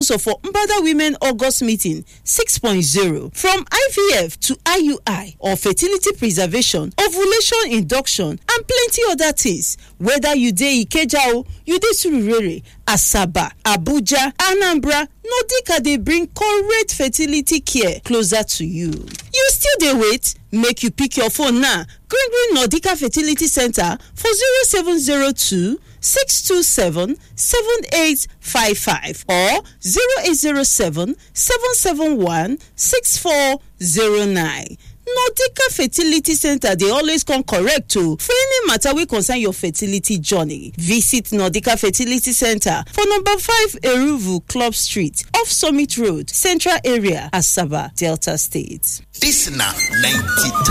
sponsor for mbada women august meeting 6.0 from ivf to iui or fertility preservation ovulation induction and plenty other things whether you dey ikeja o you dey surulere asaba abuja anambra nordica dey bring correct fertility care closer to you you still dey wait make you pick your phone now green green nordica fertility center for 0702 627 7855 or 0807 771 6409. nordica fertility center dey always come correct o for any matter wey concern your fertility journey visit nordica fertility center for number five eruvu club street off summit road central area asaba delta state. dis na 92